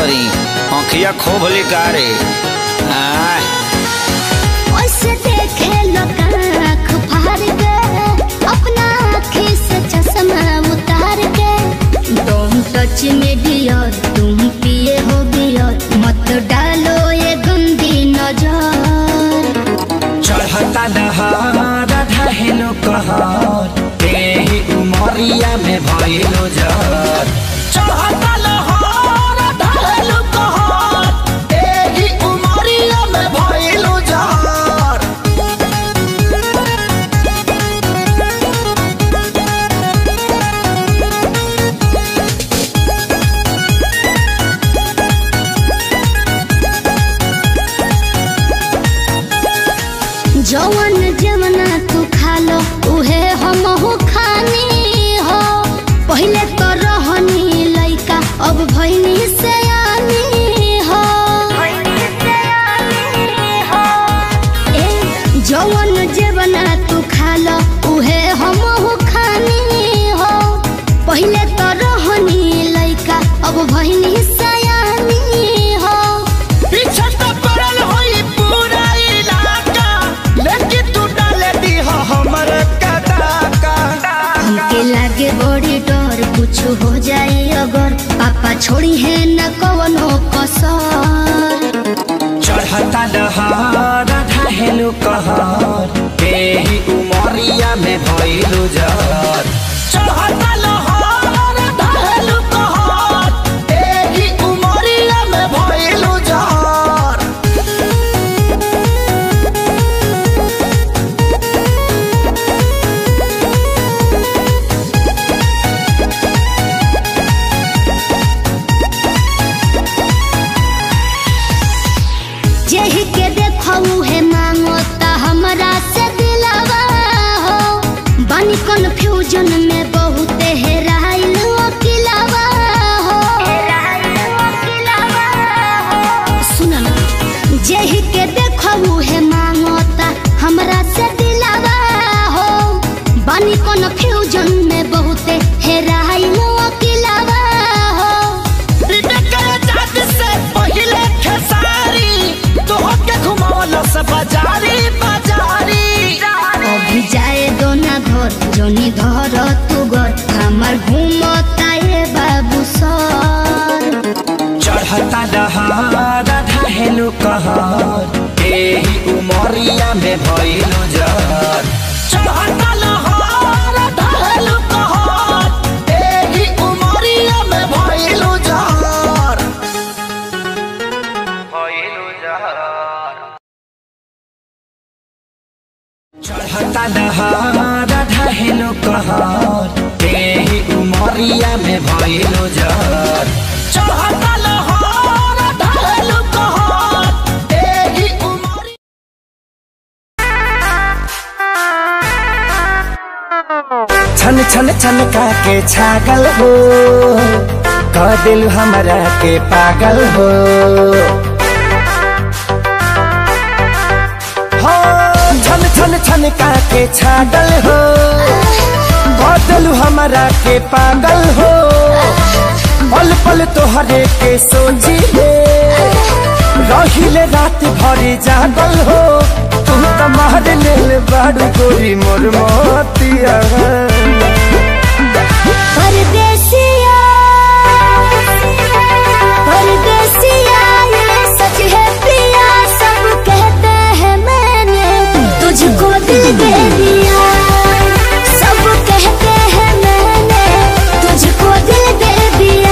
करी आँखिया खोभली कारे आय ओसे देखे लोग आँख फाड़ के अपना आँखी से चश्मा उतार के तुम टच में डियर तुम पिए हो बियर मत डालो ये गंदी नजर चढ़ता दहार ढहेलो कहर तेही उमरिया में भइलो जर चढ़ता लहर ढहेलो कहर तेही उमरिया में भइलो जर जवन जवना तू खा लो उहे हम हो खानी हो पहले तो रहनी लइका अब भइनी से हो ए जवन जवना तू खा लो उहे हम हो खानी हो पहले तो रहनी लइका अब भइनी से हो पीछे तो पड़ल होई पूरा इलाका लेकिन तू डाले दी हो हमर कदाका हमके लागे बड़ी डर कुछ हो जाए अगर पापा छोड़ी है न कवनो कसर चढ़ता दहार ढहेलो कहर तेही उमरिया में भइलो जर चढ़ता लहर ढहेलो कहर तेही उमरिया में भइलो जर जेहि के देखऊ है मांगो ता हमरा से दिलावा हो बानी कन्फ्यूजन में बहुत हेराइल अकिलावा हो सुन ना जेहि के देखऊ है मांगो ता हमरा से दिलावा हो बानी कन्फ्यूजन में बहुत हेराइल अकिलावा हो अभी जाए दो ना घर जोनी धर तू घर हमार घूमता ये बाबू सर चढ़ता दहार ढहेलो कहर तेही उमरिया में भइलो जर चढ़ता लहर ढहेलो कहर तेही उमरिया में भइलो जर भइलो जर चढ़ता दहार ढहेलो कहर तेही उमरिया में भइलो जर चढ़ता लहर ढहेलो कहर तेही उमरिया छन छन छन का के छागल हो कह दिल हमरा के पागल हो हो छन छन छन का के छागल हो कह दिल हमरा के पागल हो पल पल तोहरे के सोची ले रहिले रात भरी जागल हो तू त मार लेल बाड़ू गोरी मोर मोतिया परदेसिया परदेसिया ये सच है पिया सब कहते हैं मैंने तुझको दिल दे दिया सब कहते हैं मैंने तुझको दिल दे दिया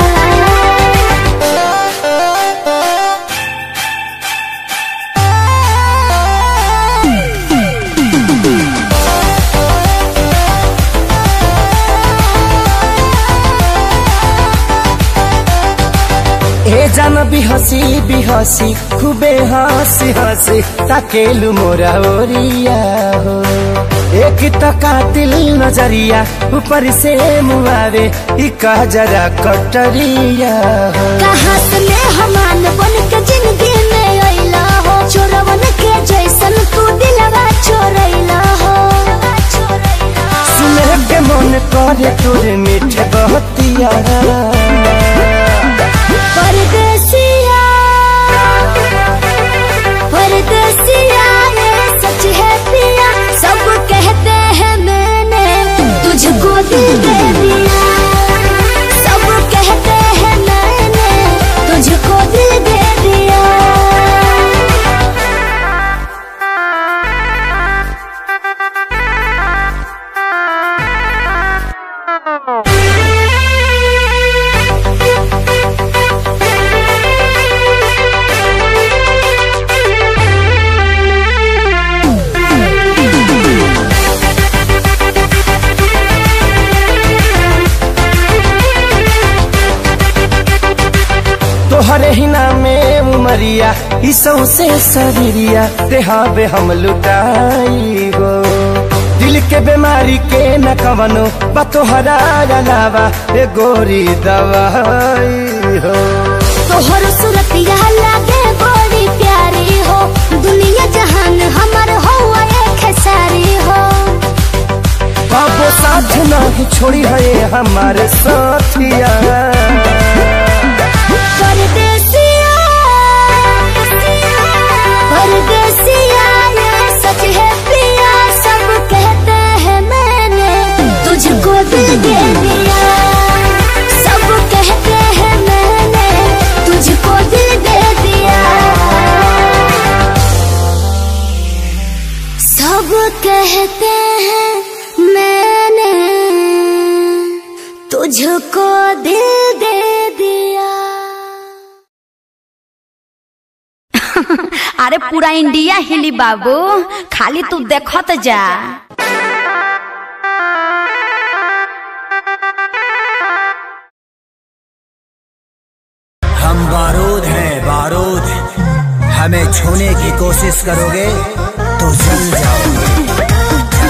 ए जान बिहसी बिहसी खूबे हंसी हंसी ताकेलु मोरा ओरिया हो एक त कातिल नजरिया ऊपर से मुआवे ई जरा कटरिया हो कहाँ से मैं हमान बन के जिंदगी में अइला हो चोरवन के जैसन तू दिलवा चोरैला हो सुने के मन करे तोरे मीठे बहतिया परदेसिया तोहरे ही नामे उमरिया ई सौसे शरीरिया देहाबे हम लुटाई हो दिल के बीमारी के न कवनो बा तोहरा अलावा ए गोरी दवाई हो तोहर सूरतिया लागे बड़ी प्यारी हो दुनिया जहान हमर हो एक सारी हो बाबो साथ नहीं छोड़ी है हमारे साथिया परदेसिया परदेसिया ये सच है प्रिया सब कहते हैं मैंने तुझको दिल दे दिया सब कहते हैं मैंने तुझको दिल दे दिया सब कहते हैं मैंने तुझको दिल दे दिया अरे पूरा इंडिया हिली बाबू खाली तू देखत जा हम बारूद हैं बारूद हमें छूने की कोशिश करोगे तो जल जाओगे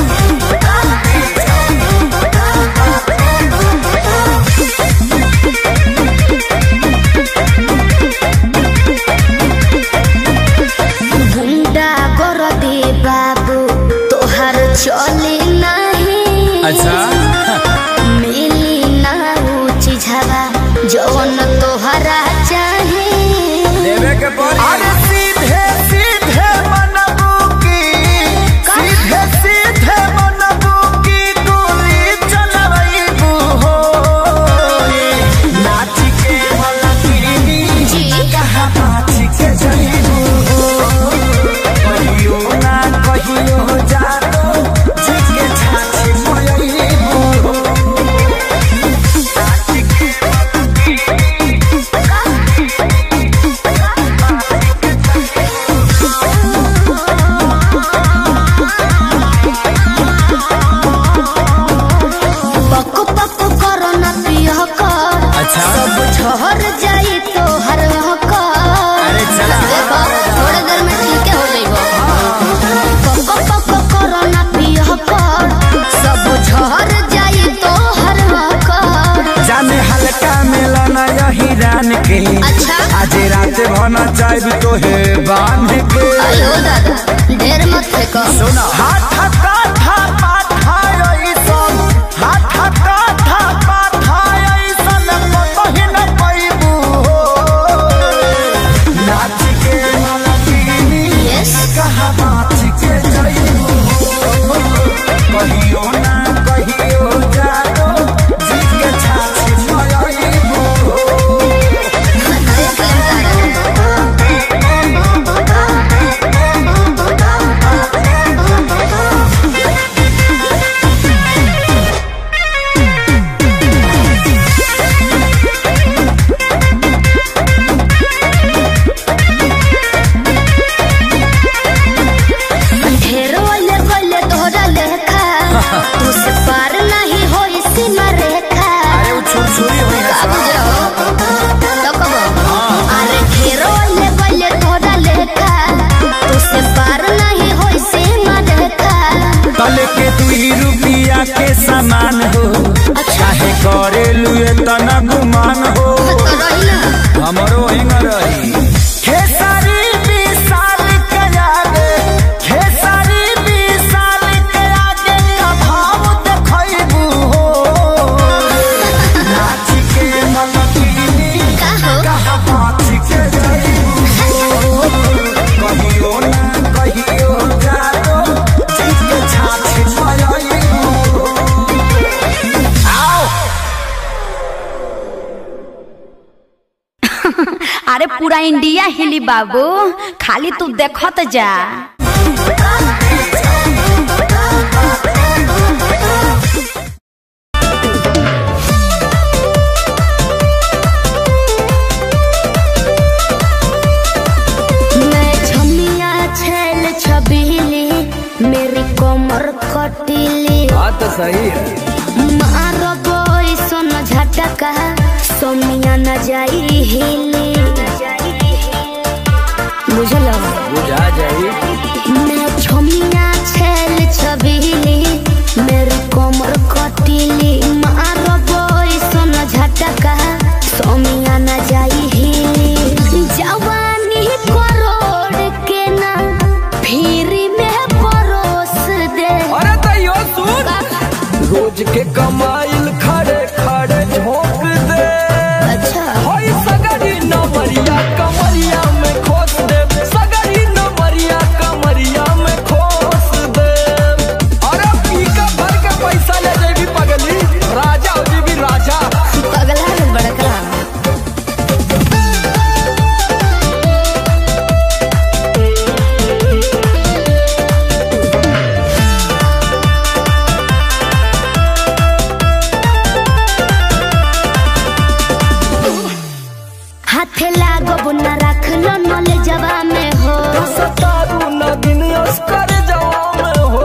गुंडा कर दे बाबू तोहर चली नहीं अच्छा मिली ना ऊंची झवा जौन तोहरा चाहे लेवे के पड़ी अरे सीधे सीधे मनबू की सीधे सीधे मनबू की गोली चलबू हो नाच के मलकिनी जी कहाँ नाच के जइबू हो कहियो ना कहियो जानो जिके छाछी मोयबू हो नाच के पक पक करो ना पिया कर अच्छा। सब झहर जाई तोहर कर अरे चला। देखो थोड़े देर में ठीक हो जाइबो पक पक करो ना पिया कर सब झहर जाई तोहर कर जाने हल्का मिलन यही रान के अच्छा आज रात भना चाहब तो है बांध के अयो दादा ढेर मत फेंको सुना हाथ काठा पाठा ऐसन हाथ काठा पाठा ऐसन कतही न पैबू हो नाच के मलकिनी यस कहाँ नाच के जइबू हो कहियो ना कहियो जानो जी के छाछ मयबू हो देख लेम तारा ढेरो ले गले तोहरा लेखा तू से पार नहीं हो सीमा रेखा अरे वो छुरछुरी हुई है का बुझो तो कबो अरे ढेरो ले गले तोहरा लेखा तू से पार नहीं हो सीमा रेखा तले के दुई रुपिया के सामान हो चाहे करे लुए तना गुमान हो तो रही ना हमारो हिंग रही खेसारी विशाल के आगे खेसारी विशाल के आगे का भाव देखैबू हो नाच के मलकिनी का हो कहाँ नाच के जइबू हो कहियो ना कहियो जानो जीत के छाछ मयबू आओ अरे पूरा इंडिया हिली बाबू खाली तू देखत जा मैं छमिया छेल छबीली मेरी कमर खटीली बात तो सही है मारो बोई सोन झटका सोमिया न जाई हिल हाथे लागब न रख लो नले जवा में हो सतारू नगिन अस्कर जवान हो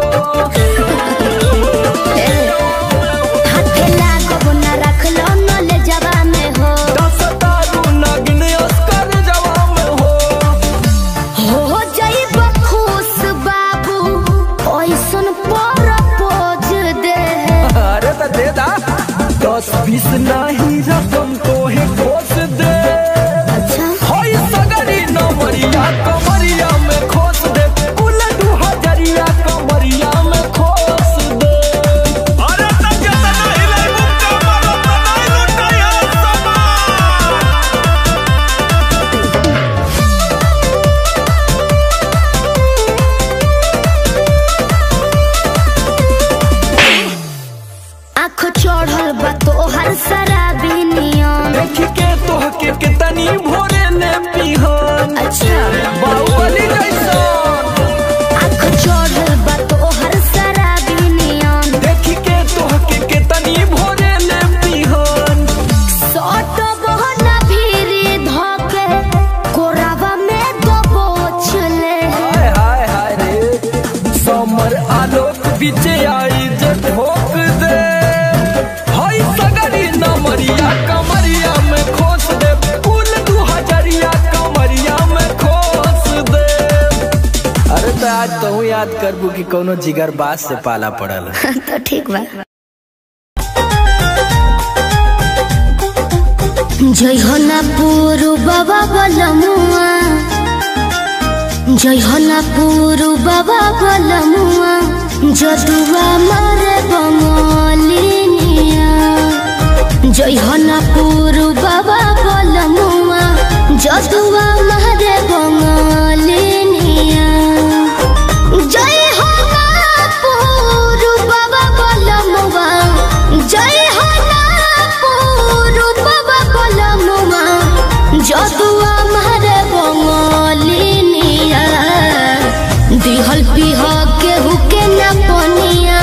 हाथे लागब न रख लो नले जवा में हो सतारू नगिन अस्कर जवान हो हो जाइब खुश बाबू ओइसन पर पोज दे अरे तो दे दा दस बीस नहीं रकम को है खोस दे अच्छा होई सगरी नमरिया कमरिया में खोस दे कुल दू हजरिया कमरिया में खोस दे अरे तब जब नहीं ले मुक्का मारो तो नहीं लुटाया समान आँख चढ़ल बा तोहर शराबी नियम देख के तोह के कितनी भोरे ने पिहन अच्छा बाहुबली जैसन आँख चढ़ल बा तोहर शराबी नियम देख के तोह के कितनी भोरे ने पिहन सट बहना भीरी धके कोरावा में दबोच ले हाय हाय हाय रे समर आलोक बीचे आई जे ठोक दे हाय सगरी नमरिया कमरिया में खोस दे कुल दू हजरिया कमरिया में खोस दे अरे तो आज तो याद करबू कि कोनो जिगर बास से पाला पड़ल तो ठीक बा जय हो ना पूरु बाबा बलमुआ जय हो ना पूरु बाबा बलमुआ जदुआ मारे बंगलिनिया जय हो ना पूरु बाबा बलमुआ जदुआ मारे बंगलिनिया जय हो नागपुर बाबा बलमुआ जय हो नागपुर बाबा बलमुआ जदुआ मारे बंगलिनिया दिहल पिह केहू के न पनिया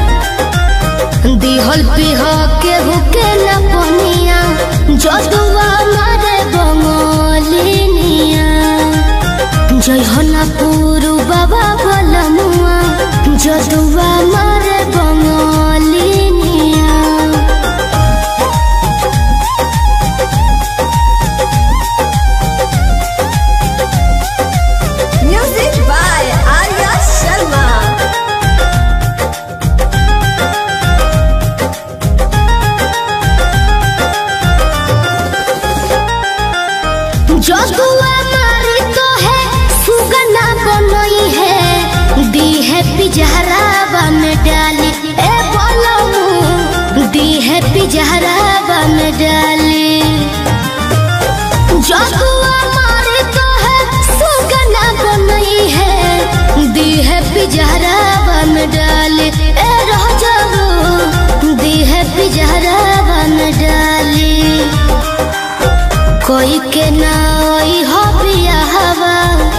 दिहल पिह केहू के न पनिया जदुआ मारे बंगलिनिया जय हनपुर बाबा बलमुआ जदुआ मारे बंगलिनिया म्यूजिक बाय आर्या शर्मा जदुआ मारी तो है सुगना बनई है दी है पिजहरावा में डाली ए बलमू दी है पिजहरावा में डाली जदुआ मारी तो है सुगना बनई है दी है पिजहरावा में डाली ए रह जाओ दी है पिजहरावा में डाली कोई के नाई हो बिया हवा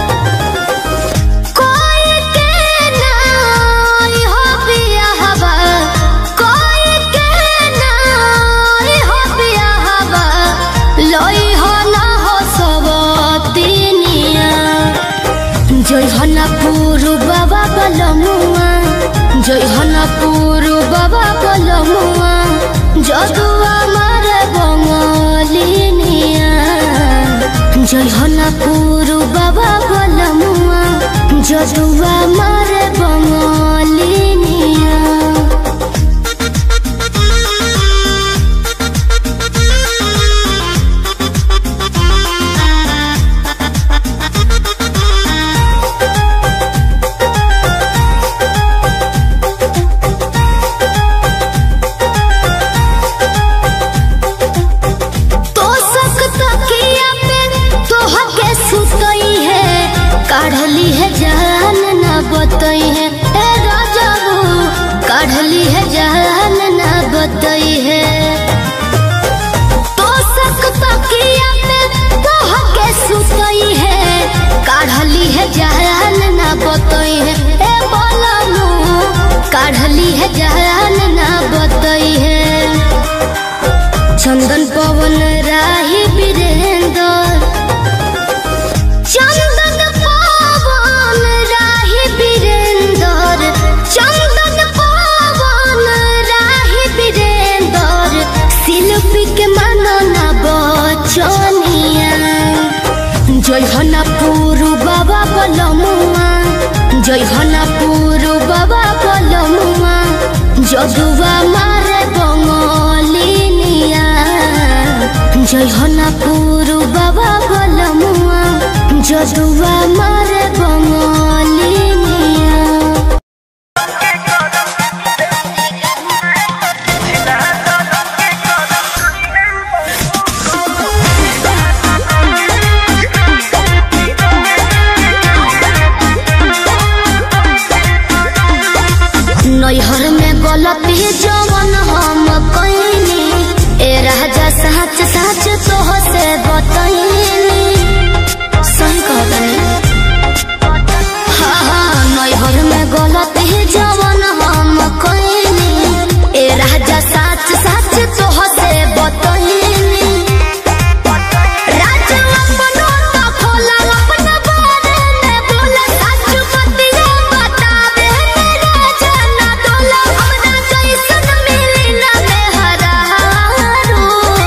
कोई के नाई हो बिया हवा कोई के नाई हो बिया हवा लोई हो ना हो सबतिनिया जय हना पुरु बाबा बलमुआ जय हना पुरु बाबा बलमुआ जदुआ मारे बंगलिनिया जय हना पुरु बाबा बलमुआ जदुआ मारे बंगलिनिया तो सक तकिया पे तोह के सुतई है काढ़ली है जान न बतई है ए राजाबू काढ़ली है जान न बतई है तो सक तकिया पे तोह के सुतई है काढ़ली है जान न बतई है ए बोलमू काढ़ली है जान न बतई है चंदन पवन राही वीरेंद्र जय हना पुरु बाबा बलमुआ जय हना पुरु बाबा बलमुआ जदुआ मारे बंगलिनिया जय हना पुरु बाबा बलमुआ जदुआ मारे बंगलिनिया नैहर में गलती जवन हम कईनी ए राजा सच सच तोह से बतईनी सही कहतनी हाँ हाँ नैहर में गलती जवन हम कईनी ए राजा सच सच तोह से बतईनी राजा अपनो तो खोला अपना बारे में बोला सच बतिया बतावे राजा ना डोला हमरा जैसन मिली ना मेहरारू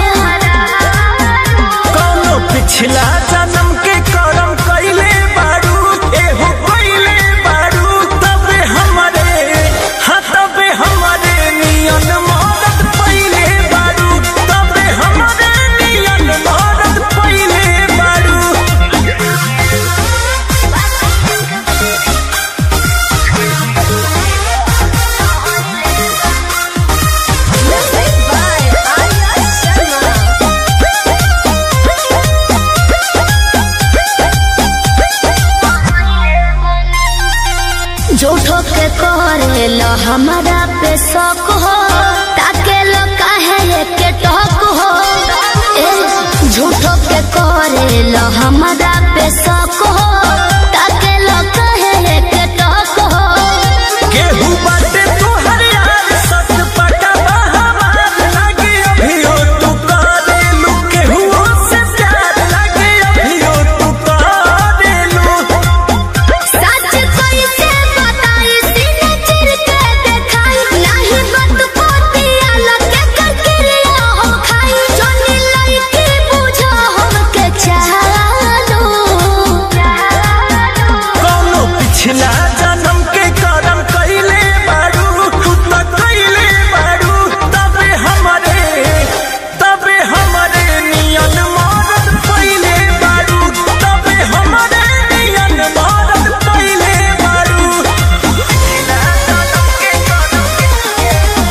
कौनो पिछला जन्म के करम कइले बारू एहो कइले बारू तबे हमरे हाँ तबे हमरे नियन मदद पइले बारू तबे हमरे नियन मदद पइले बारू झूठो के करे लो हमारा पे शौक हो ताके लो काहे के टोक हो ए झूठो के करे लो हमारा पे शौक हो ताके लो काहे के टोक हो केहू बाटे तोहर यार सच पटवा हमार लागे अभियो तू करेलू केहू से प्यार लागे अभियो तू करेलू सच कैसे बताई सीने चिर के देखाई नहीं बत पोतिया लगे ककरिया हो खाई जोनी लइकी बुझो हमके चालो कौनो पिछला जन्म के करम कइले बारू तू तो कइले बारू तबे हमरे तबे हमरे नियन मदद पइले बारू तबे हमरे नियन मदद पइले बारू पिछला जन्म के करम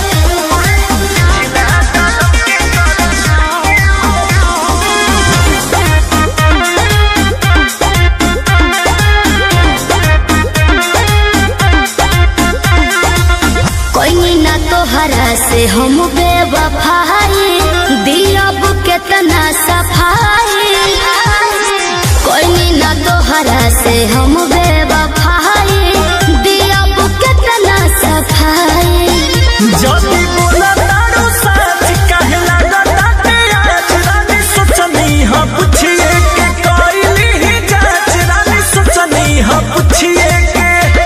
कोई ना तोहरा से हम बेवफाई दिलब केतना सफाई कोई ना तोहरा से हम बेवफाई दिलब केतना सफाई जदी बोला तारू सच काहे लागता के आज रानी सोचनी हा पूछिए के कइली ही जांच रानी सोचनी हा पूछिए के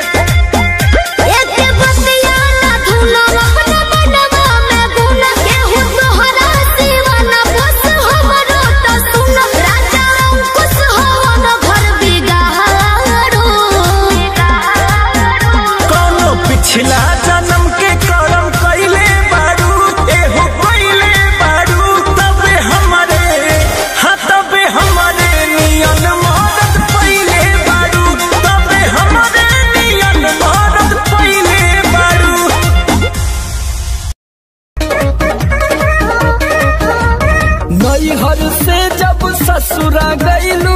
एक बतिया ना धुनो अपना मनवा में गुना केहू तोहरा दीवाना बस हमरो तो सुन राजा अंकुश हो न घर बिगाड़ो कौनो पिछला जन्म के करम कइले बारू एहो कइले बारू तबे हमरे हाँ तबे हमरे नियन मदद पइले बारू तबे हमरे नियन मदद पइले बारू नैहर से जब ससुरा गईलू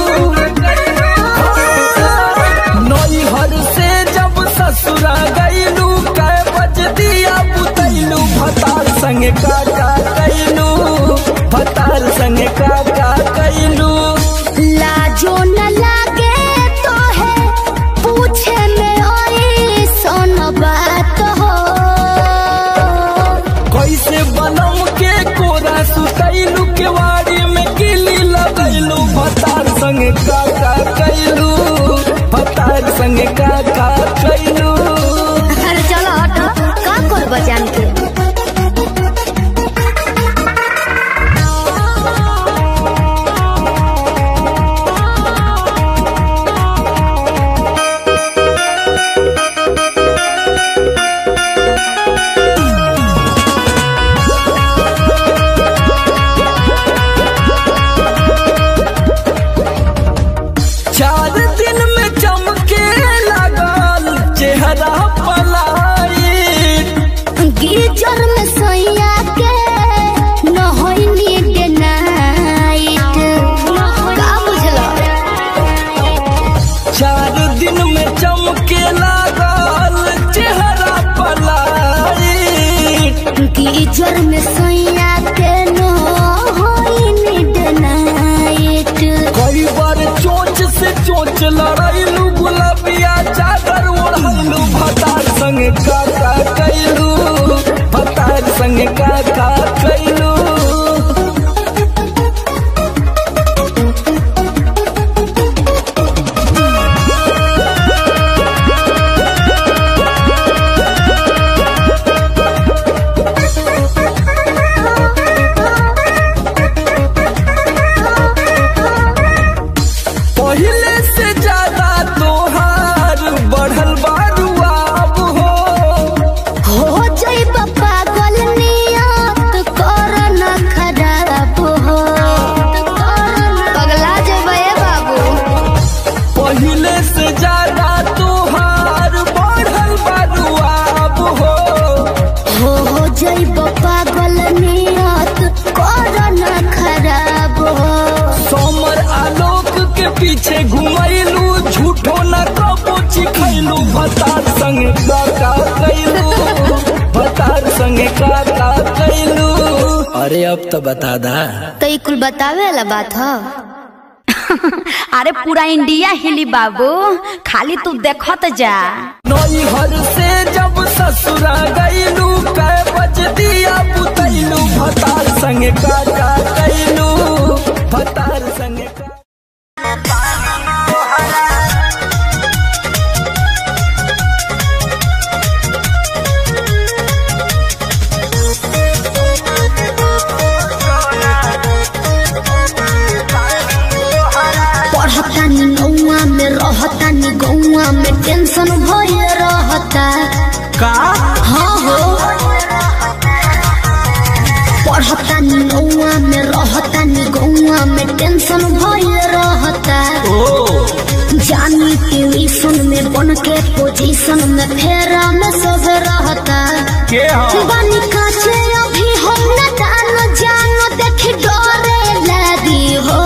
नैहर से जब ससुरा गईलू कै बज दिया बुतैलू भतार संगे काका कैलू भतार संगे काका कैलू लाजो न लागे तो है पूछे में ओई सोन बात हो कैसे बनम के कोरा सुतैलू केवाड़ी में किली लगैलू भतार संगे काका कैलू भतार संगे काका कैलू अरे चलो हटो का कर बजान के का कैलू पहले से ज्यादा तोहार बढ़ल बारुआ अब हो हो जइब पागल नियत कर न खराब हो पगला जइब ए बाबू पहले से ज्यादा तोहार बढ़ल बारुआ अब हो हो हो जइब पागल नियत कर न खराब हो सोमर आलोक के पीछे घुमैलू झूठो न कबो चिखैलू भतार संग का का कैलू भतार संग का का कैलू अरे अब तो बता दा तो ई कुल बतावे वाला बात ह अरे पूरा इंडिया हिली बाबू खाली तू देखत जा नैहर से जब ससुरा गैलू कै बज दिया बुतैलू भतार संग का का कैलू भतार संग का पढ़तानी नौआ में रहतानी गौआ में टेंशन भइल रहता का हाँ हो पढ़तानी नौआ में रहतानी गौआ में टेंशन भइल रहता ओ जानी ट्यूशन में बन के पोजीशन में फेरा में सब रहता के हो बानी काचे अभी हम न जान जान देख डरे लगी हो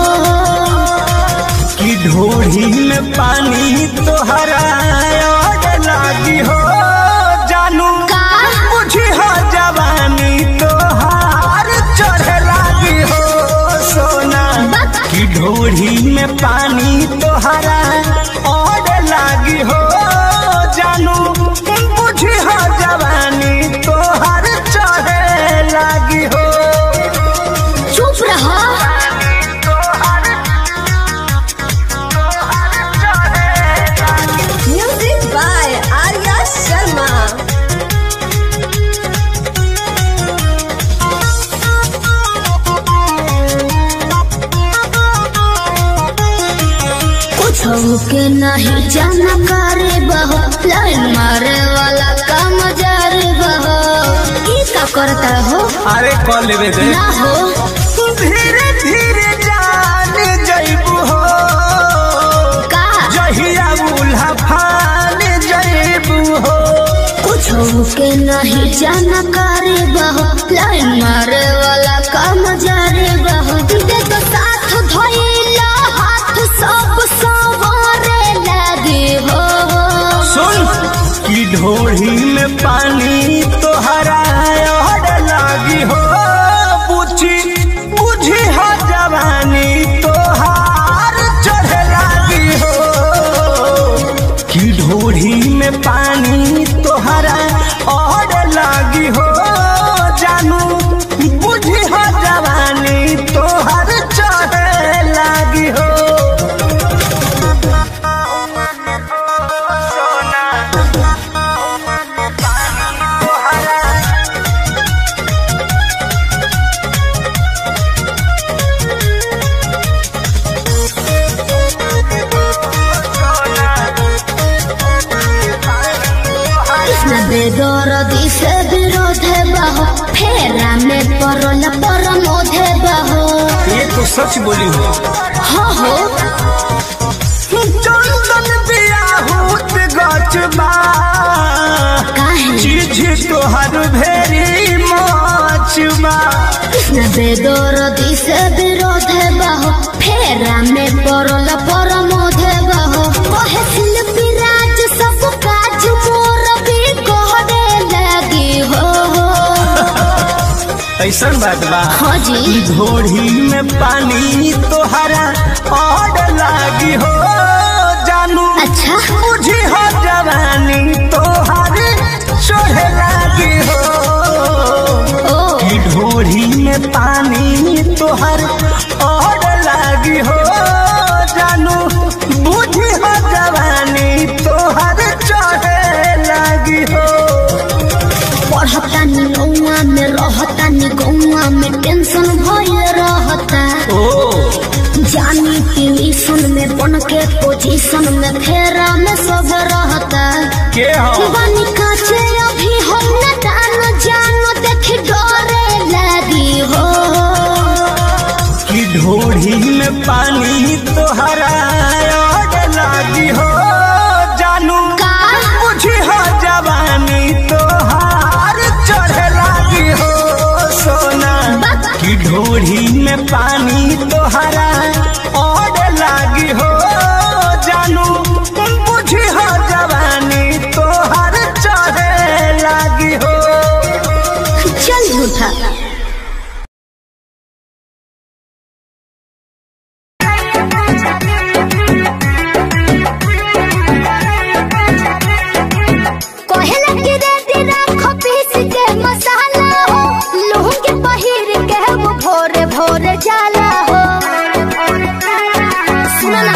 कि ढोढ़ी में पानी तोहरा और लागी हो जानू का बुझी हो जवानी तोहार चढ़े लागी हो सोना कि ढोढ़ी में पानी तोहरा और लागी हो जानू बुझी हो जवानी तोहार चढ़े लागी हो चुप रहो Music by Arya Sharma. कुछ के नहीं जाना करे बहो लाइन मारे वाला काम जारे बहो ई का करता हो अरे कॉल लेवे दे ना हो धीरे धीरे जान जइबू हो का जहिया उल्हा फान जइबू हो कुछ के नहीं जाना करे बहो लाइन मारे वाला काम जारे बहो दे तो साथ धइला हाथ सब सवारे लगे हो सुन कि ढोढ़ी में पानी तोहरा और लागी हो पूछी बुझी हो जवानी तोहार चढ़े लागी हो कि ढोढ़ी में पानी तोहरा और लागी हो जानू बुझी हो जवानी तोहर चढ़े लागी हो कृष्ण बेदरदी से विरोध बहो फेरा में परल परमोध बहो ये तो सच बोली हो हो हो चंदन बियाहूत गचबा काहे चीज तोहर भेरी मचबा कृष्ण बेदरदी से विरोध बहो फेरा में परल परमोध बहो कहे शिल्पी राज सब काज मोर भी कहने लगी हो ऐसन बात बा हाँ जी घोड़ी में पानी तोहरा और लागी हो जानू अच्छा बुझी हो जवानी तोहर चढ़े लागी हो ओ कि में पानी तोहर और लागी हो जानू बुझी हो जवानी तोहर चढ़े लागी हो पढ़तानी गौआ में रहतानी गौआ में टेंशन भइल रहता जानी ट्यूशन में बन के पोजीशन में फेरा में सब रहता के हो बानी काचे अभी हम न जानो जानो देख डरे लगी हो कि ढोढ़ी में पानी तोहरा और लागी हो जानू का बुझी हो जवानी तोहार चढ़े लागी हो सोना कि ढोढ़ी में पानी तोहरा और लागी हो जानू बुझी हो जवानी तोहार चढ़े लागी हो चल झूठा कहला कि रे दिना खपीस के मसाला हो लूह के पहिर के वो भोरे भोरे जाला हो सुनो ना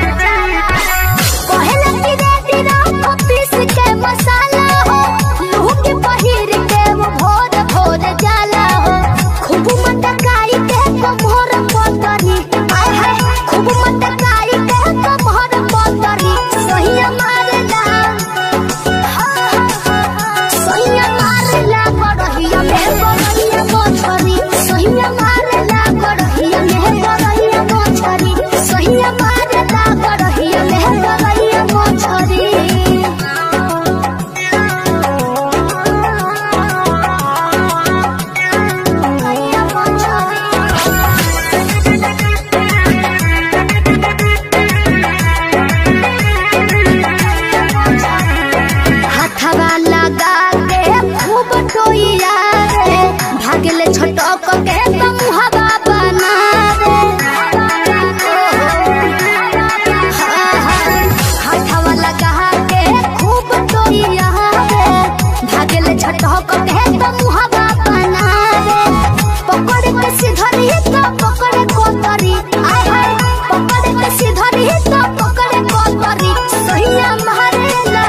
कहला कि रे दिना खपीस के मसाला हो लूह के पहिर के वो भोरे भोरे जाला हो खूब मटकाई के कमर पतरी आय हाय खूब मटकाई के कमर पतरी सही मारेला सैया मारेला गड़हिया में गड़हिया मोछरी सैया मारेला गड़हिया में गड़हिया मोछरी सैया मारेला गड़हिया में गड़हिया मोछरी हाथवा लगा के खूब टोइया रे भागले छटक के मुहबा बना रे हाथवा लगा के खूब टोइया रे भागले छटक के मुहबा बना रे पकड़ के सिधरी तो पकड़ कोतरी आय हाय पकड़ के सिधरी तो पकड़ कोतरी सहिया मारेला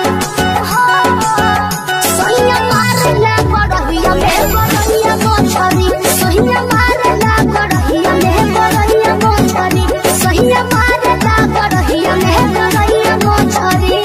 सहिया मारेला गड़हिया में गड़हिया मोछरी सहिया मारेला गड़हिया में गड़हिया मोछरी सहिया मारेला गड़हिया में गड़हिया मोछरी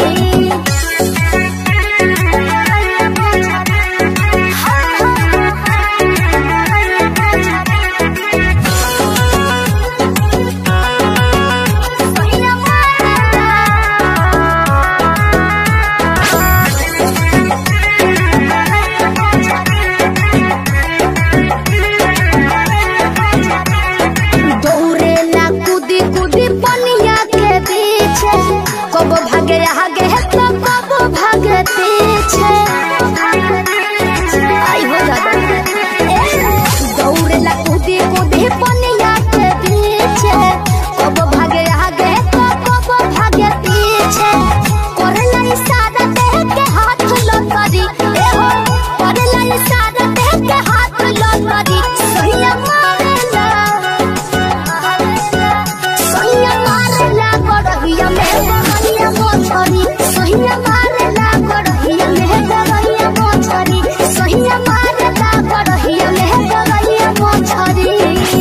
दौड़ेला कूदी कूदी पनिया के पीछे कब भागे आगे है तो कब भागे पीछे आई हो दादा दौड़ेला कूदी कूदी पनिया के पीछे कब भागे आगे तो कब भागे पीछे करेला इशारा देह के हाथ लतरी ए हो करेला इशारा देह के हाथ लतरी सहिया मारेला सहिया मारेला गड़हिया में गड़हिया मोछरी सहिया मारेला गड़हिया में गड़हिया मोछरी सहिया मारेला गड़हिया में गड़हिया मोछरी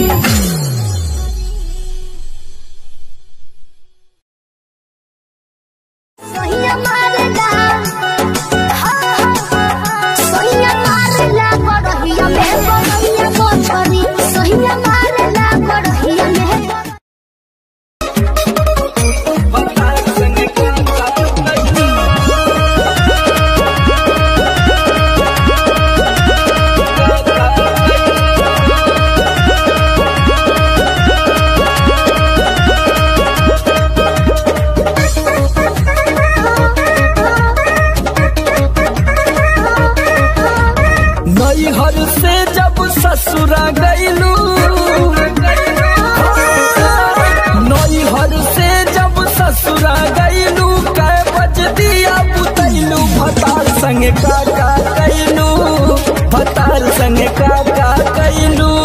सहिया मारेला सहिया मारेला गड़हिया में गड़हिया मोछरी सहिया मारेला गड़हिया में नैहर से जब ससुरा गईलू नैहर से जब ससुरा गईलू कै बज दिया बुतैलू भतार संग काका कैलू भतार संग काका कैलू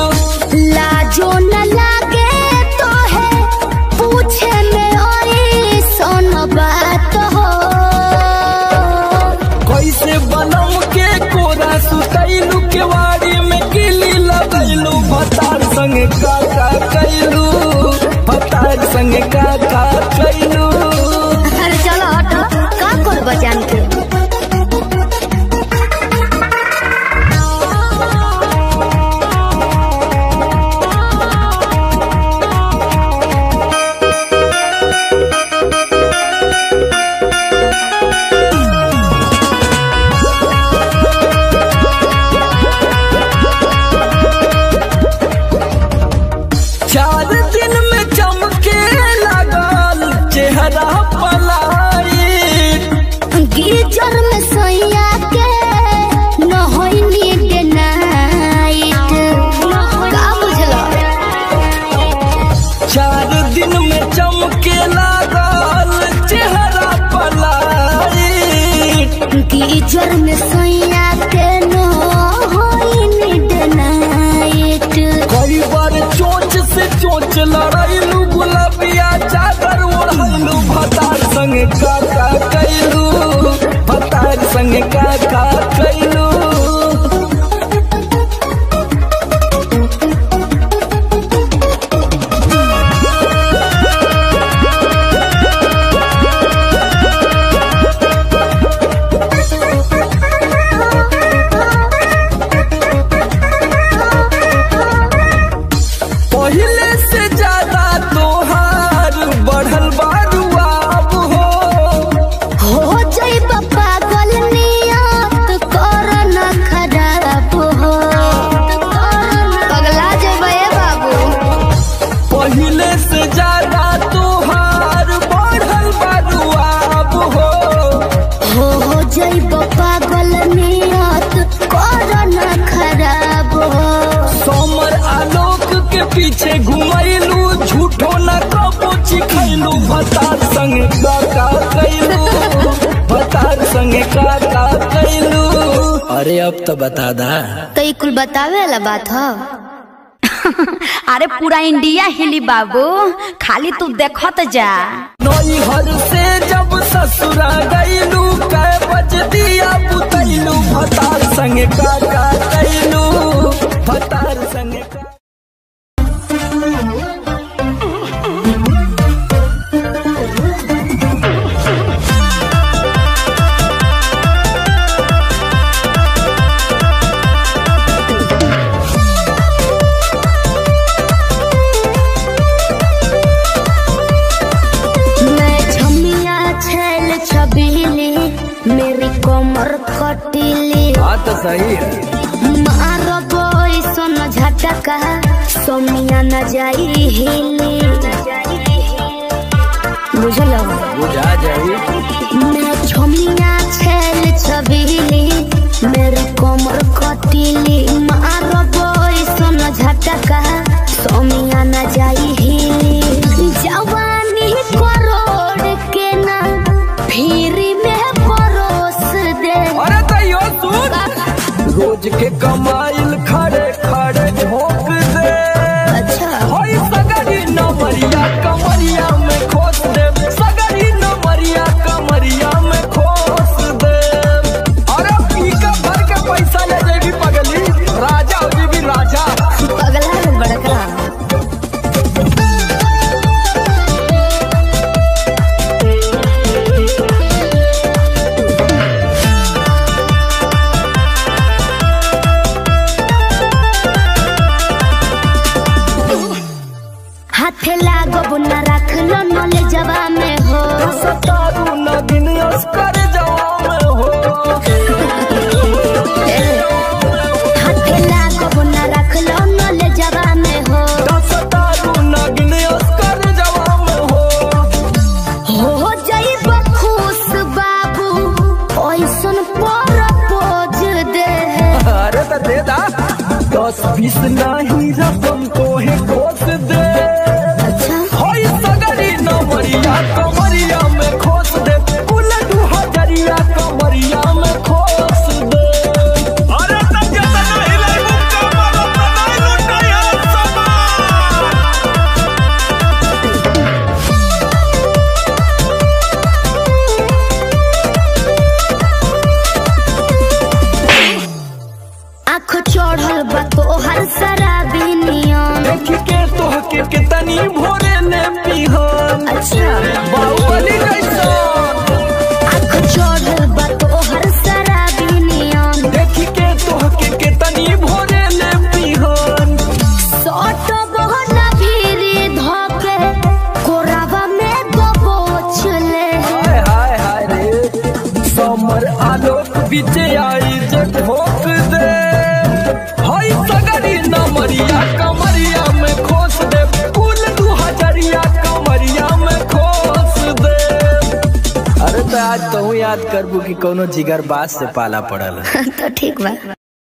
पीछे घुमैलू झूठो न कबो चिखैलू भतार संगे का का कैलू भतार संगे का का कैलू अरे अब तो बता दा तो ये कुल बतावे वाला बात हो अरे पूरा इंडिया हिली बाबू खाली तू देखत जा नई हर से जब ससुरा गैलू कै बज दिया बुतैलू भतार संगे का का कैलू भतार संगे का मैं छमिया छेल छबीली मेरी कमर खटीली बात तो सही है मारो बोई सोन झटका सोमिया न जाई हिली बुझलो बुझा जाई मैं छमिया छेल छबीली मेरी कमर खटीली मारो बोई सोन झटका सोमिया न जाई हिली जवानी करोड़ के ना फिर में परोस दे अरे तैयो सुन रोज के कमाइल खड़े खड़े झोंक दे अच्छा होई सगरी नमरिया कमरिया में खोस दे सगरी नमरिया कमरिया में खोस दे अरे पी का भर के पैसा ले जेबी पगली राजा हो जेबी राजा पगला है बड़का हाथे लागो न रख लो नले जवा में हो सतारू नगिन अस्कर जवान हो हाथे लागो न रख लो नले जवा में हो सतारू नगिन अस्कर जवान हो हो जाई खुश बाबू ओइसन पर पोज दे अरे तो दे दा दस बीस नहीं रकम तो है खोस दे अच्छा होई सगरी नमरिया कमरिया में खोस दे कुल दू हजरिया कमरिया में खोस दे अरे तब जतना हिलाई मुक्का मारो बनाई लुटाया समान आँख चढ़ल बा तोहर शराबी नियम देख के तोह के कितनी भोरे ने पीहन अच्छा बाहुबली जैसा आँख चढ़ल बा तोहर शराबी नियम देख के तोह के कितनी भोरे ने पीहन सट बहना भीरी धोके कोरावा में दबोच ले हाय हाय हाय रे समर आलोक बीच आई जे ठोक दे हाय सगरी नमरिया कमरिया में खोस दे कुल दू हजरिया कमरिया में खोस दे अरे तो आज तो याद करबू कि कोनो जिगर बात से पाला पड़ल तो ठीक बा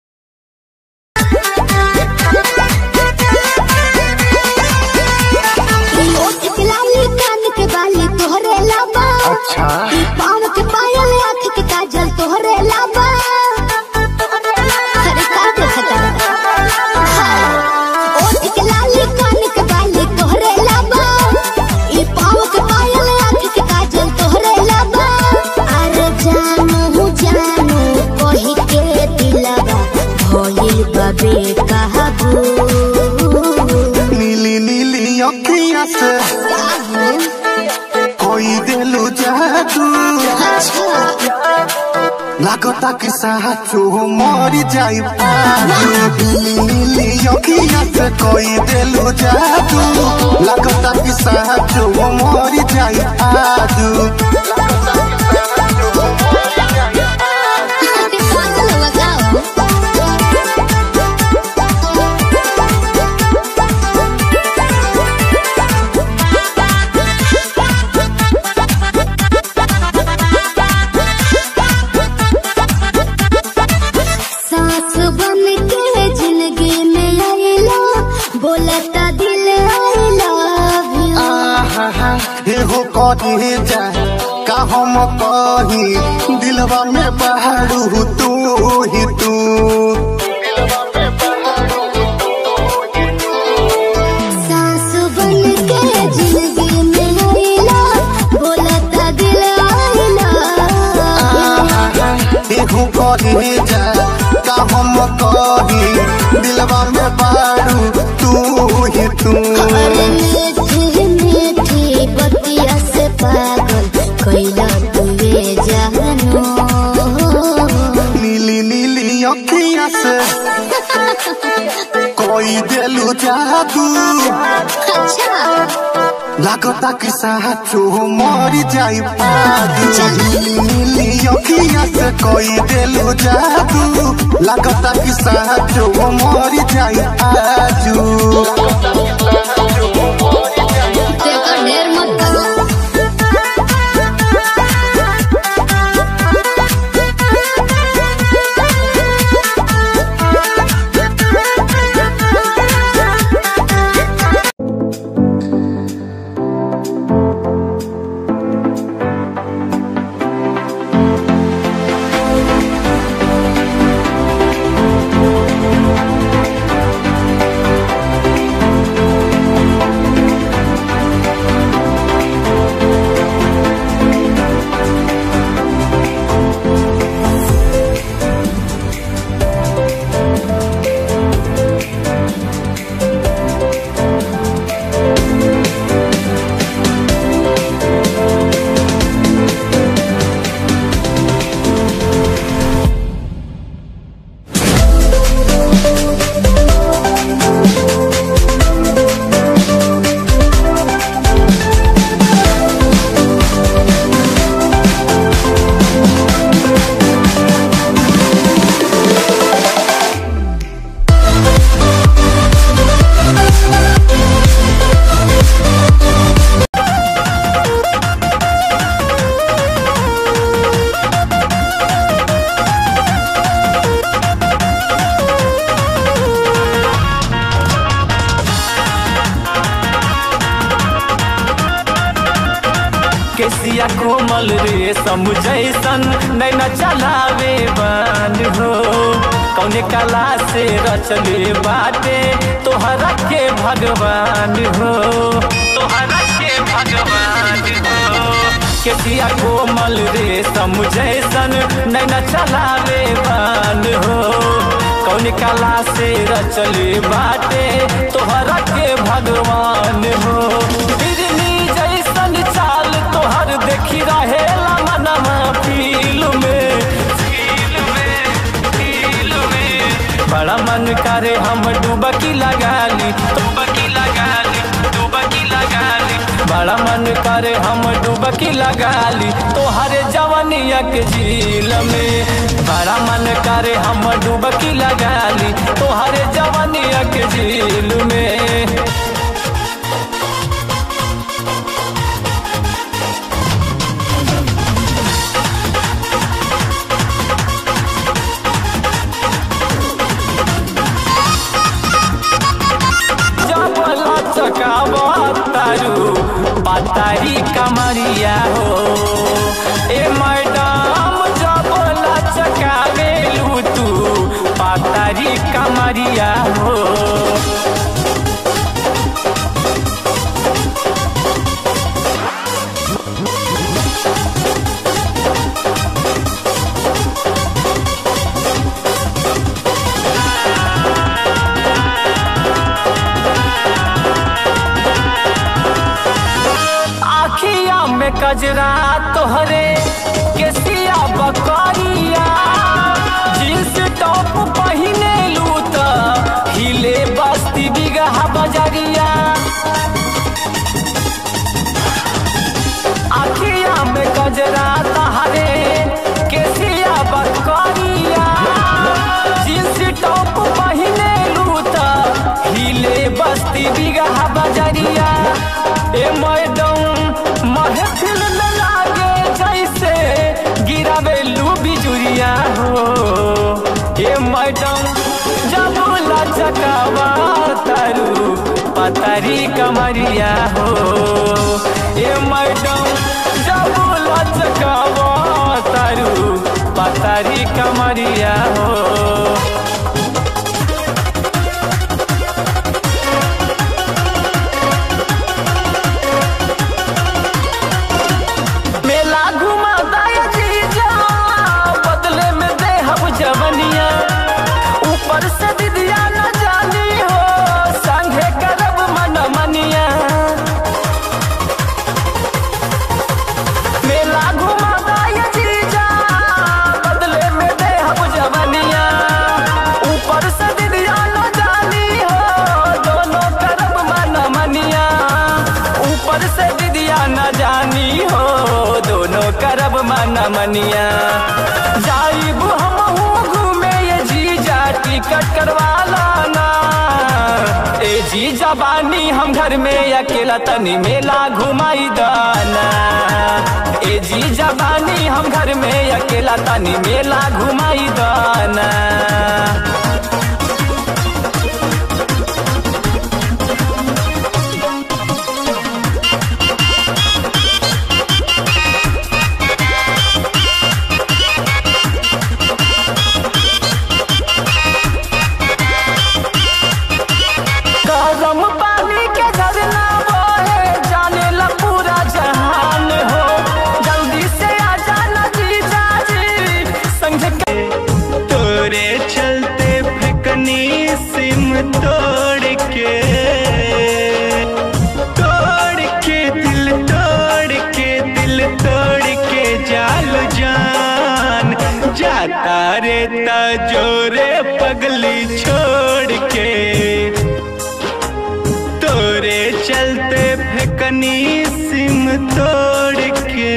ओठ के लाली कान के बाली तोहरे लाबा अच्छा पाँव के पायल आँख के काजल तोहरे लाबा अरे का देखता ओठ के लाली कान के बाली तोहरे लाबा ई पाँव के पायल आँख के काजल तोहरे लाबा अरे जानू जानू कही के दिलवा भइल बाबे कहबू नीली नीली अखिया से कोई दिलू जादू लागता कि साचो मरी जाई नीली नीली अखिया से कोई दिलू जादू लागता कि साचो मरी जाई आजू सांस बन के जिंदगी में आइला बोलता एहो कहे जा का हम कही दिलवा में बहरू तू ही तू सास बन के जिंदगी में आइला बोलता दिल आइला एहो कहे जा का हम कही दिलवा में बहरू तू ही तू अरे मीठी मीठी बतिया से पागल कैला तुवे जानो नीली नीली अखियां से कोई दिलू जादू अच्छा लागता कि साचो मर जाई पादू नीली नीली अखियां से कोई दिलू जादू लागता कि साचो मर जाई आजू देखो ढेर मत करो केसिया कोमल रे समझैसन नैना चलावे बान हो कौने कला से रचले बाटे तोहरा के भगवान हो तोहरा के भगवान हो केसिया कोमल रे समझैसन नैना चलावे बान हो कौन कला से रचले बाटे तोहरा के भगवान हो बिरनी जैसन चाल तोहर देखी रहेला मनवा फील में फील में फील में बड़ा मन करे हम डुबकी लगाली डुबकी लगाली डुबकी लगाली बड़ा मन करे हम डुबकी लगाली तोहरे जवनिया के झील में बड़ा मन करे हम डुबकी लगाली तोहरे जवनिया के झील में जबला चकावा तारू पातारी कमरिया हो ए मैडम जबला चकावेलू तू पातारी कमरिया हो आखिया में कजरा तोहरे केसिया बकरिया जींस टॉप पहिने लू त हिले बस्ती बिगहा बजरिया आखिया में गजरा तहरे केसिया बकरिया जींस टॉप पहिने लू त हिले बस्ती बिगहा बजरिया ए मैडम महफिल में लागे जैसे गिरावेलू बिजुरिया हो ए मैडम जब लचकावा तारू पतरी कमरिया हो मनिया जाइब हम घूमे ये जीजा टिकट करवा लाना ए जीजा बानी हम घर में अकेला तनी मेला घुमाई दाना ए जीजा बानी हम घर में अकेला तनी मेला घुमाई दाना गरम पानी के झरना बहे जाने ला पूरा जहान हो जल्दी से आ जाना जीजा जी संग के तोरे चलते फेकनी सिम तोड़ के तोड़ के दिल तोड़ के दिल तोड़ के जाल जान जाता रे जोरे पगली छोड़ के तोरे चलते फेकनी सिम तोड़ के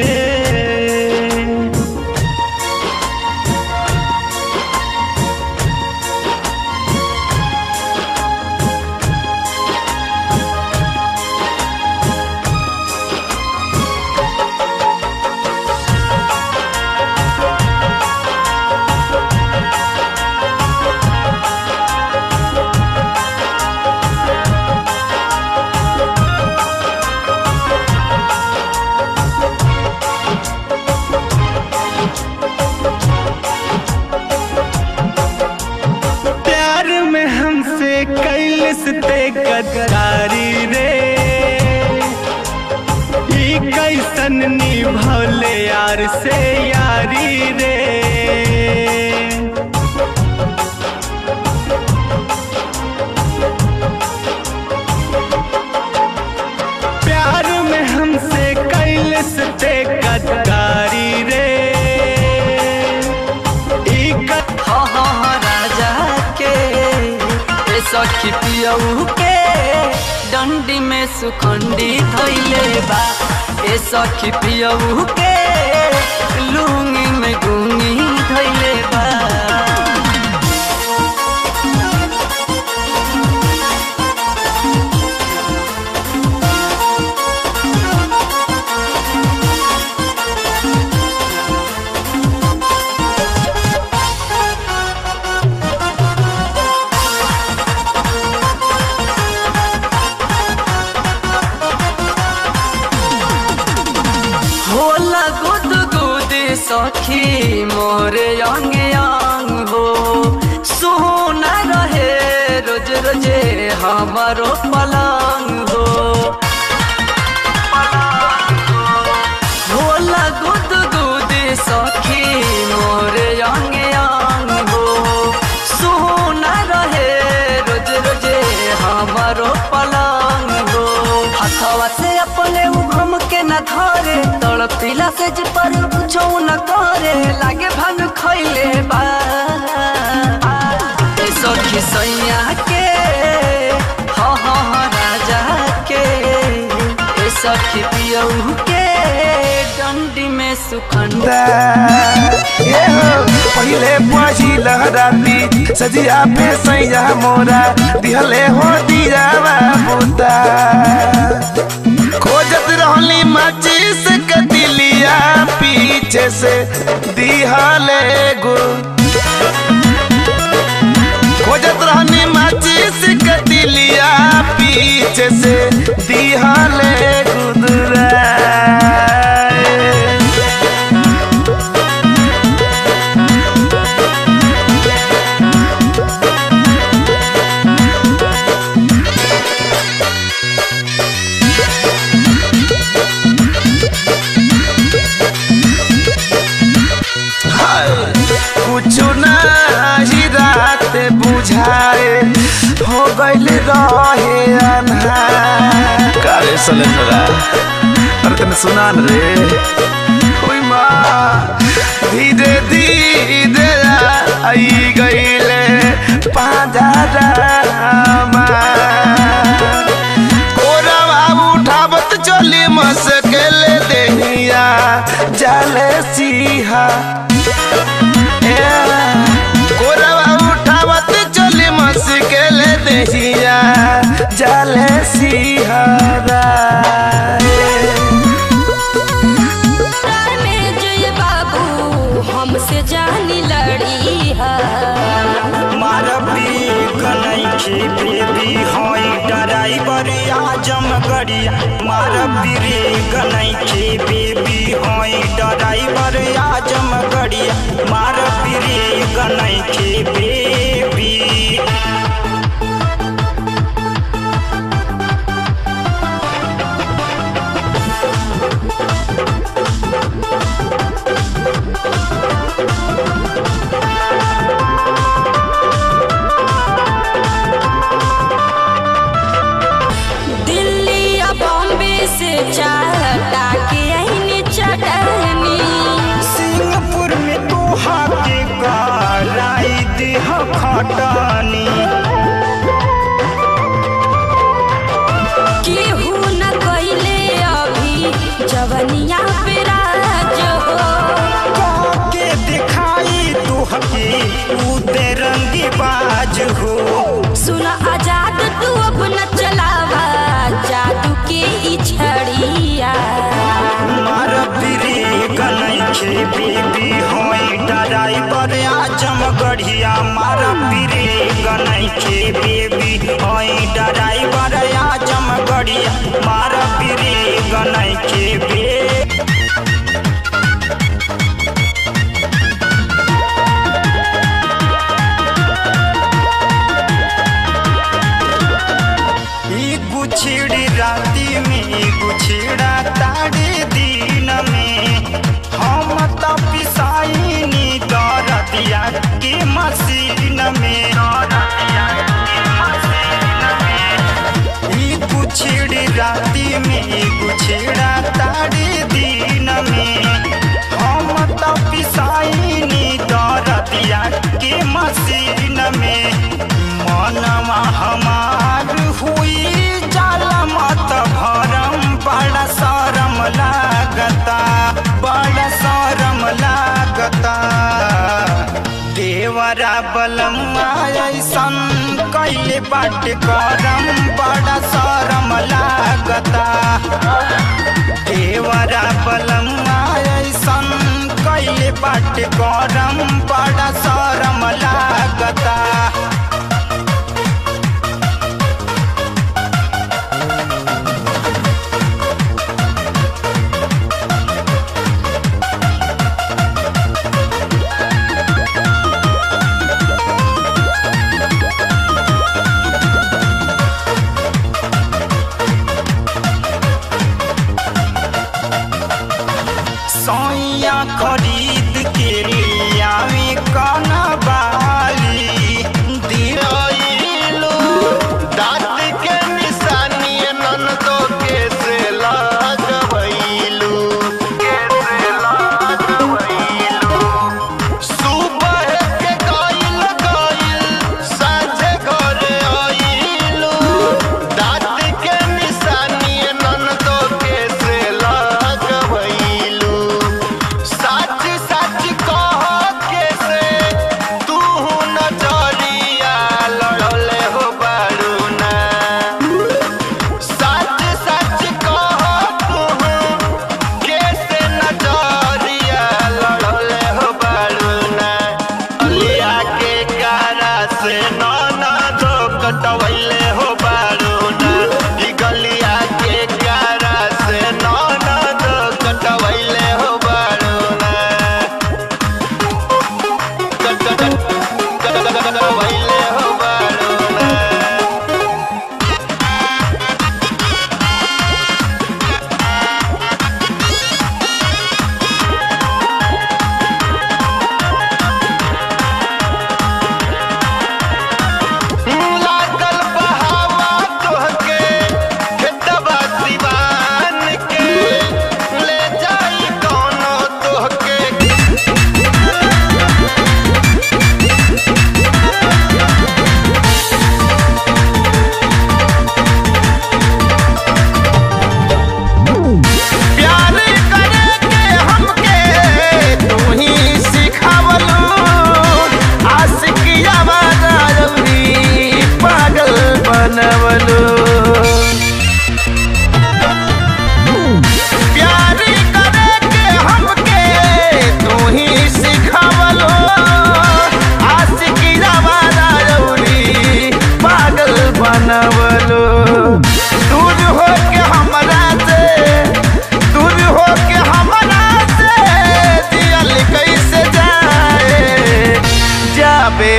प्यार में हमसे कैलस ते गद्दारी रे ई कैसन निभौले यार से यारी रे प्यार में हमसे कैलस ते गद्दारी रे ई ग- हाँ हाँ हाँ राजा के ए सखी पियऊ के डंडी में सुखंडी धैले बा ए सखी पियऊ के लुंगी में गुंगी धैले बा होला गुद गुद सखी मोरे अंग अंग हो सोना रहे रोज रोजे हमारो पलंग हो होला गुद गुद सखी मोरे अंग अंग हो सोना रहे रोज रोजे हमारो पलंग हो हथवा से अपने उभम के न धरे तड़पिला से जे पर कुछो न करे लागे भांग खैले बा ए सखी सैया के हाँ हाँ हाँ राजा के ए सखी पियऊ के डंडी में सुखंड ये हो पहिले पाजी लहराती सजिया पे सैया मोरा दिहले हो दियावा बूता खोजत रहली माचिस के दिलिया पीछे से दिहले गो खोजत रहनी माचिस के दिलिया पीछे से दिहले गुदरा कुछ ही रात बुझाए हो गइल रहे अन्हार कारे सलेंडरा अरे तने सुना न रे ओई माँ धीरे धीरे आई गइले पाजारामा कोरवा उठावत चली मसकेले देहिया जाले सिहा जले सिहरा में जय बाबू हमसे जानी लड़ी है मारबी कनैखे बेबी होई ड्राइवर आजम गड़िया मारबी रे कनैखे बेबी होई ड्राइवर आजम गड़िया मारबी रे कनैखे बेबी दिल्ली या बॉम्बे से चाहता के अहिनी चटनी सिंगापुर में तोहा के गराई देह खटानी केहू न कइले अभी जवनिया पे राज हो के दिखाई तुहके उदे रंगी बाज हो सुन आजाद तू अपना चलावा जादू के ई छड़िया मार बिरे गनैखे बेबी होई ड्राइवर आजम गढ़िया मार बिरे गनैखे बेबी होई ड्राइवर आजम गढ़िया मार बिरे गनैखे बेबी ई गुछड़ी राती में गुछड़ा ताड़े दिन में हम तो पिसाइनी दरदिया के मशीन में दरदिया के मशीन में ई गुछड़ी राती में गुछड़ा ताड़े दिन में हम तो पिसाइनी दरदिया के मशीन में मनवा हमार हुई जाला मत भरम बड़ा शरम लागता बड़ा शरम लागता देवरा बलमा ऐसन कैले बाट करम बड़ा शरम लागता देवरा बलमा ऐसन कैले बाट करम बड़ा शरम लागता सैया खरीद के लियावे कना बाली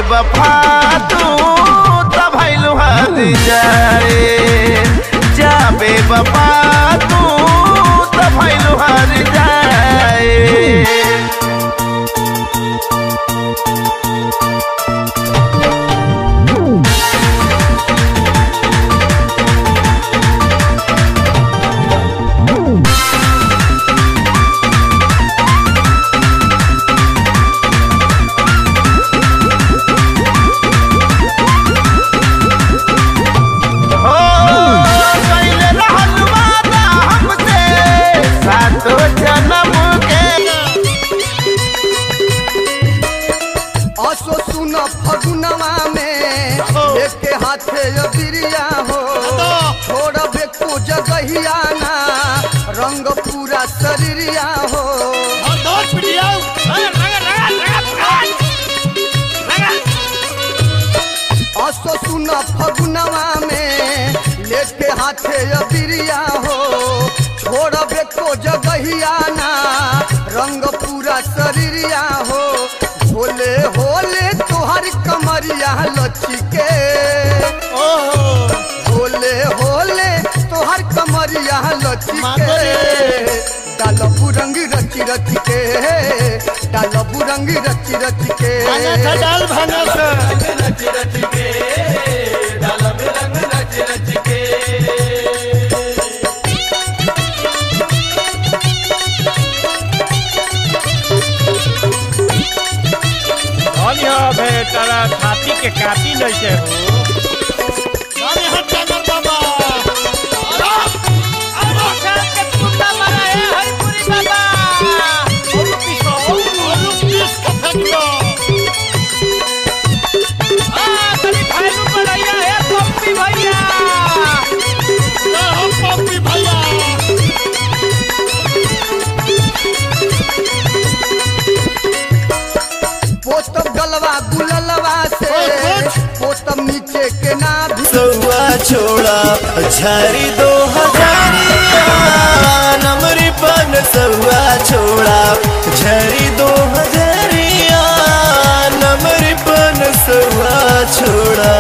बेवफा तू त भइलु हद जाए जा बेवफा तू त भइलु हद जाए हो कइले रहल वादा हमसे सातो जन्म के असो सुन फगुनवा में लेके हाथे बिरिया हो छोड़बे को जगहिया ना रंग पूरा शरीरिया हो असो सुन फगुनवा में लेके हाथे बिरिया हो छोड़बे को जगहिया ना रंग पूरा शरीरिया हो होले होले तोहर कमरिया लचिके होले होले तोहर कमरिया लचिके डालबू रंग रची रची के डालबू रंग रची रची के डाल भांगा रची रची के डालब रंग रची रची के धन्य बेटारा छाती के काटी नहीं हो अरे हट जाकर बाबा पोतम गलवा गुललवा से पोतम नीचे के ना भी सौआ छोड़ा झारी दो हजारिया नमरी पन सौआ छोड़ा झरी दो हजारिया नमरी पन सौआ छोड़ा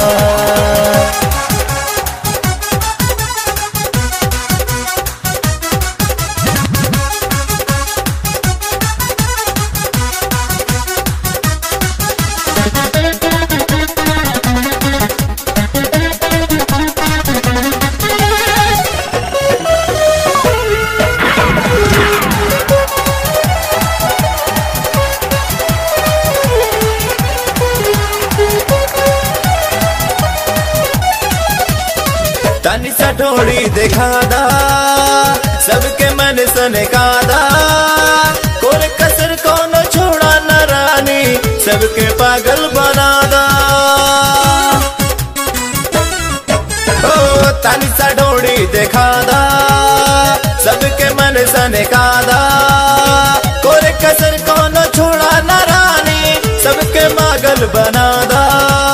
तनी सा ढोड़ी देखा दा सबके मन सने कादा कोर कसर कोनो छोड़ा न रानी सबके पागल बना दा ओ तनी सा ढोड़ी देखा दा सबके मन सने कादा कोर कसर कोनो छोड़ा न रानी सबके पागल बना दा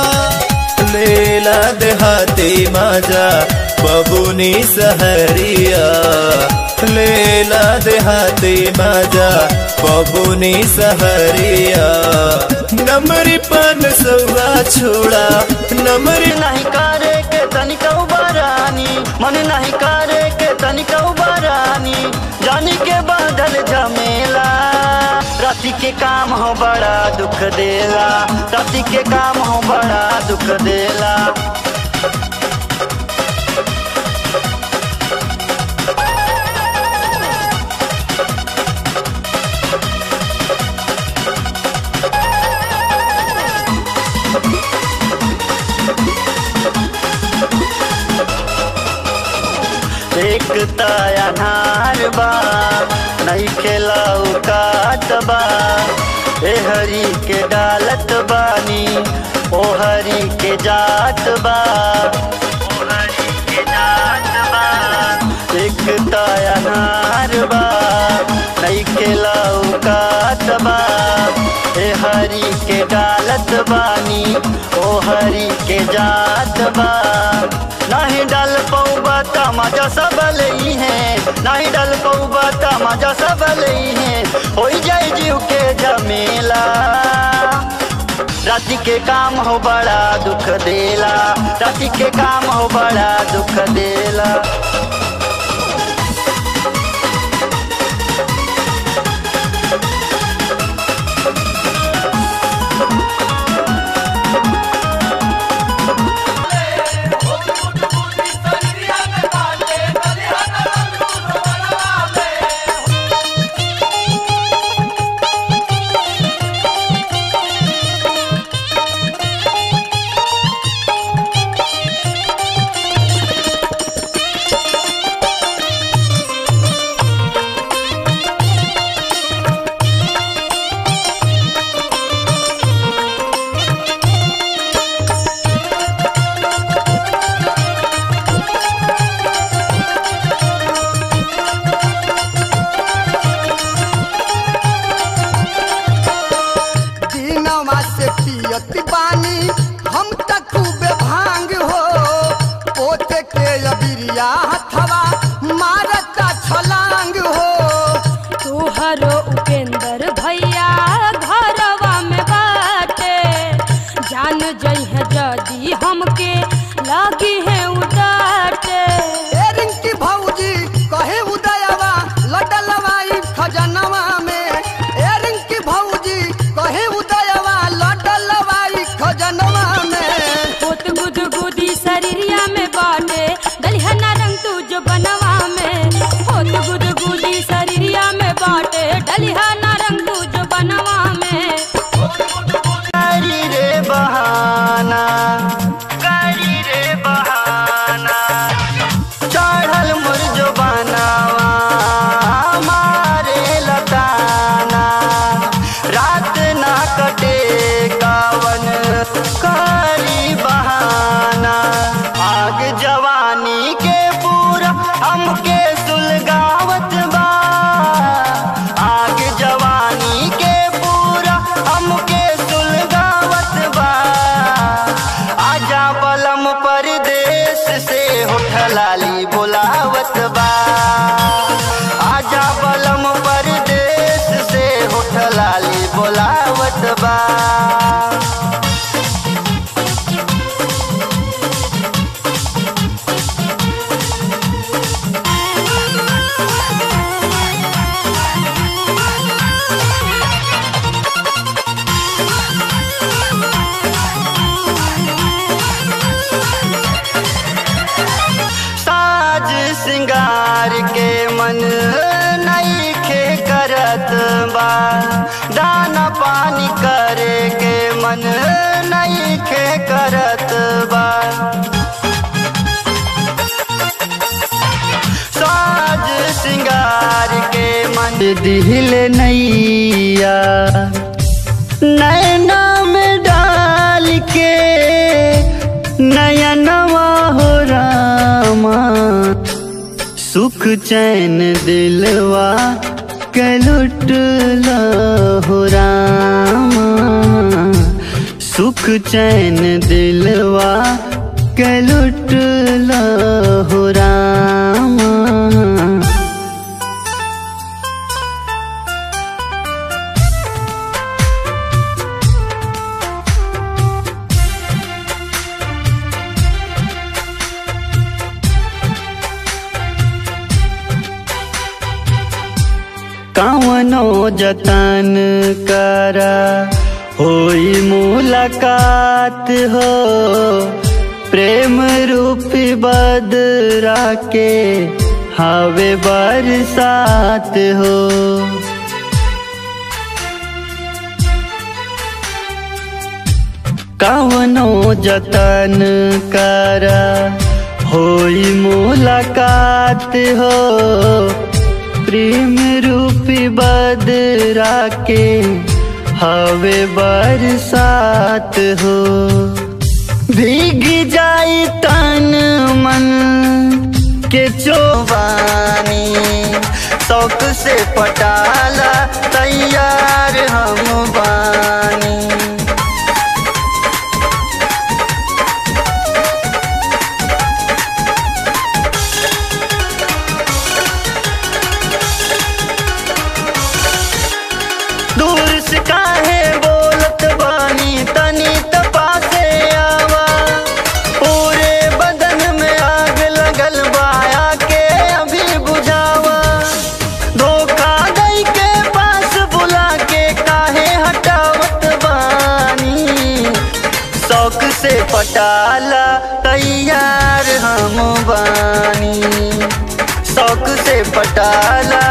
लेला देहाती मजा बबुनी सहरिया लेला देहाती मजा बबुनी सहरिया नमरी पन सौआ छोड़ा नमरी नहीं करे के तनिका उबारानी मन नहीं करे के तनिका उबारानी जानी के बादल झमेला राति के काम हो बड़ा दुख देला राति के काम हो बड़ा दुख देला एक अनार बा नहीं खेलाऊ काट बा ए हरी के डालत बानी ओ हरी के जात बा ओ हरी के जात बा एक अनार बा नहीं खेलाऊ काट बा ए हरी के डालत बानी ओ हरी के जात बा नहीं डाल पौबा तमाजा सब लई है नहीं डाल पौबा तमाजा सब लई है हो जाए जीव के झमेला राति के काम हो बड़ा दुख देला राति के काम हो बड़ा दुख देला दिनवा से पियत बानी हम त खूबे भांग हो पोते के अबिरिया हथवा मारता छलांग हो तोहरो उपेंद्र भैया घरवा में बाटे जान जइहे जदी हमके लगी है उडाटे ए रिंकी भौजी कहे उदयवा लडलवा ई खजनवा में ए रिंकी भौजी कहे उदयवा लडलवा ई खजनवा में पोत गुद गुदी शरीरिया में बाटे दलिहना रंग तू जो बनवा में पोत गुद गुदी शरीरिया में बाटे दलिहना रंग तू जो बनवा में करी रे बहाना करी रे बहाना चढ़ल मोर जो बनावा मारे लताना रात ना कटे कावन करी बहाना आग जवानी के पूरा हमके सुलगावत बा आग जवानी के पूरा हमके सुलगावत बा आजा बलम परदेश से होठलाली बोलावत बा आजा बलम परदेश से होठलाली बोलावत बा साज सिंगार के मन नई खे करत बा दाना पानी करे के मन नई खे करत बा साज सिंगार के मन दिल नैया नैना में डाल के नयनवा हो रामा सुख चैन दिलवा के लुटला हो रामा सुख चैन दिलवा के लुटला हो रामा कवनो जतन करा होई मुलाकात हो प्रेम रूपी बदरा के हवे बरसात हो कवनो जतन करा होई मुलाकात हो प्रेम रूपी बदरा के हवे बरसात हो भीग जाई तन मन के चोबानी शौक से पटाला तैयार हम बानी दूर से काहे बोलत बानी तनी बानी शौक से पटाला